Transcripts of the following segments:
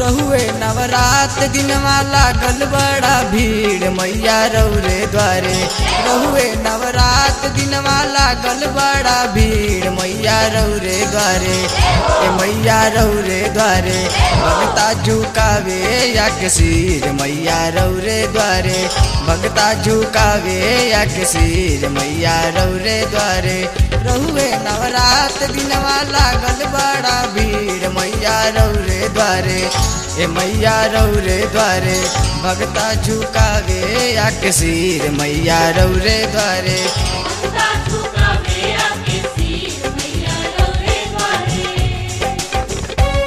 रहुए नवरात दिनवा लागल बड़ा भीड़ मैया रौरे द्वारे रहुए नवरात दिनवा लागल बड़ा भीड़ मैया रौरे द्वारे ए मैया रौरे द्वारे भगता झुकावे या के सिर मैया रौरे द्वारे भगता झुकावे या के सिर मैया रौरे द्वारे रहुए नवरात दिनवा लागल बड़ा भीड़ मैया रौरे द्वारे ए मैया रौरे द्वारे भगता झुकावे या के सिर मैया रौरे द्वारे भगता झुकावे आके सिर मैया रौरे द्वारे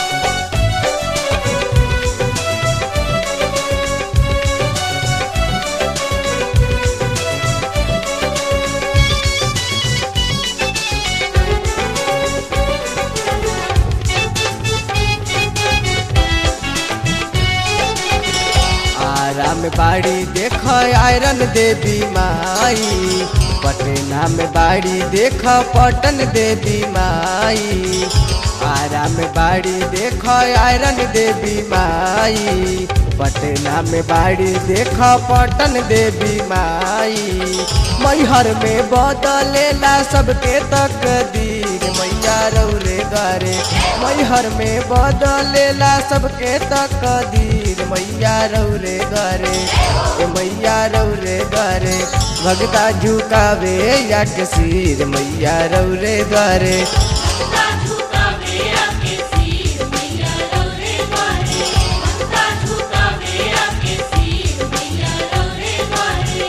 आरा में बाड़ी देख आयरन देवी माई पटना में बाड़ी देख पटन देवी माई आरा में बाड़ी देख आयरन देवी माई पटना में बाड़ी देख पटन देवी माई मैहर में बदलेला सबके तकदीर मैया रौरे गारे मैहर में बदलेला सबके तकदीर मैया रौरे गारे ए मैया रौरे गारे भगता झुकावे या के सिर मैया रौरे गारे भगता झुकावे आके सिर मैया रौरे द्वारे भगता झुकावे आके सिर मैया रौरे द्वारे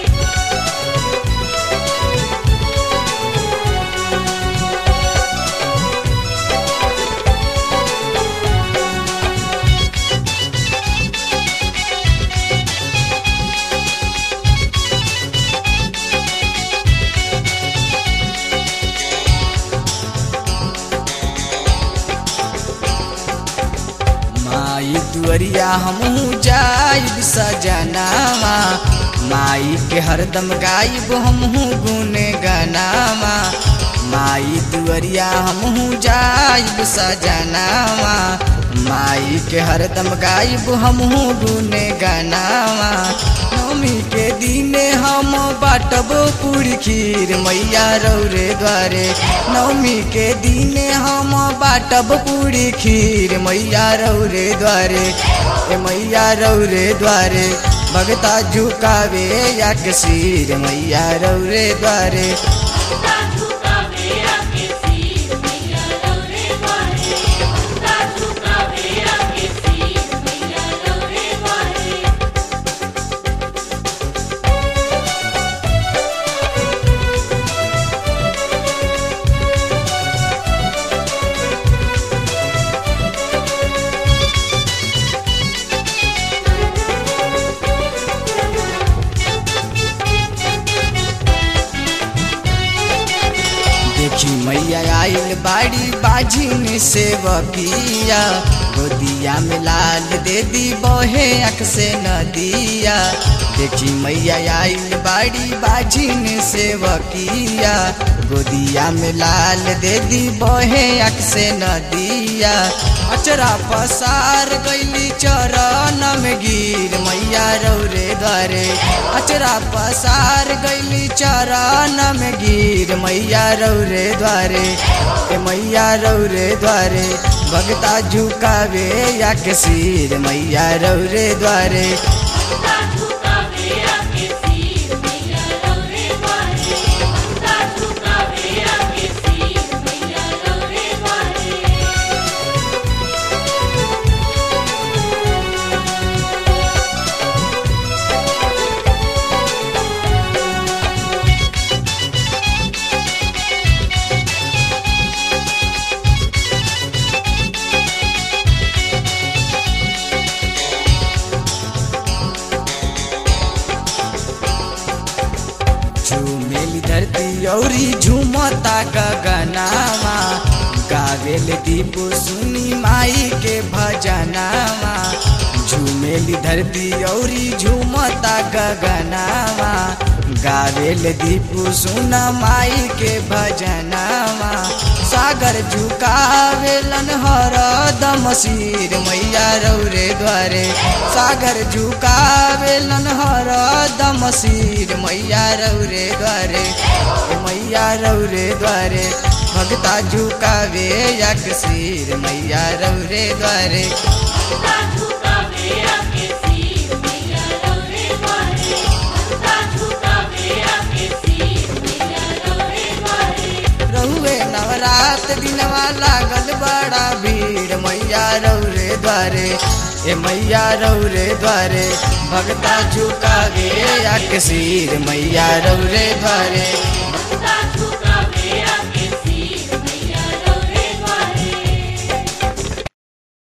माई दुअरिया हमहू जाइब सजनामा माई के हरदम गाइब हमहू गुने गनामा माई दुअरिया हमहू जाइब सजनामा माई के हरदम गाइब हमहू गुने गनामा नवमी के दिने हम बाटब पूरी खीर मैया रौरे द्वारे नवमी के दिने हम बाटब पूरी खीर मैया रौरे द्वारे ए मैया रौरे द्वारे भगता झुकावे या के सिर मैया रौरे द्वारे भगता झुकावे आके सिर मैया रौरे द्वारे भगता झुकावे आके सिर मैया रौरे द्वारे देखी मैया आइल बाड़ी बाजिन से बकिया गोदिया में लाल दे दी बहे अख से नदिया देखी मैया आइल बाड़ी बाजिन से बकिया गोदिया में लाल दे दी बहे अख से नदिया अचरा पसार गईली चरण में गिर मैया रौरे द्वारे अचरा पसार गईली चरण में गिर मैया रौरे द्वारे ए मैया रौरे द्वारे भगता झुकावे या के सिर मैया रौरे द्वारे भगता झुकावे आके सिर मैया रौरे द्वारे भगता झुकावे आके सिर मैया रौरे द्वारे झूमेली धरती औरी झूमता गगनामा गावेल दीप सुनी माई के भजनामा झूमेली धरती औरी झूमता गगनामा गावेल दीप सुन माई के भजनामा सागर सागर झुकावेलन हरदम सिर मैया रौरे द्वारे सागर झुकावेलन हरदम सिर मैया रौरे द्वारे ए मैया रौरे द्वारे भगता झुकावे यक सिर मैया रौरे द्वारे भक्ता झुकावे आके सिर मैया रौरे द्वारे भक्ता झुकावे आके सिर मैया रौरे द्वारे रहुए नवरात दिनवा लागल बड़ा भीड़ मैया रौरे द्वारे ए मैया रौरे द्वारे भगता झुकावे यक सिर मैया रौरे द्वारे भक्ता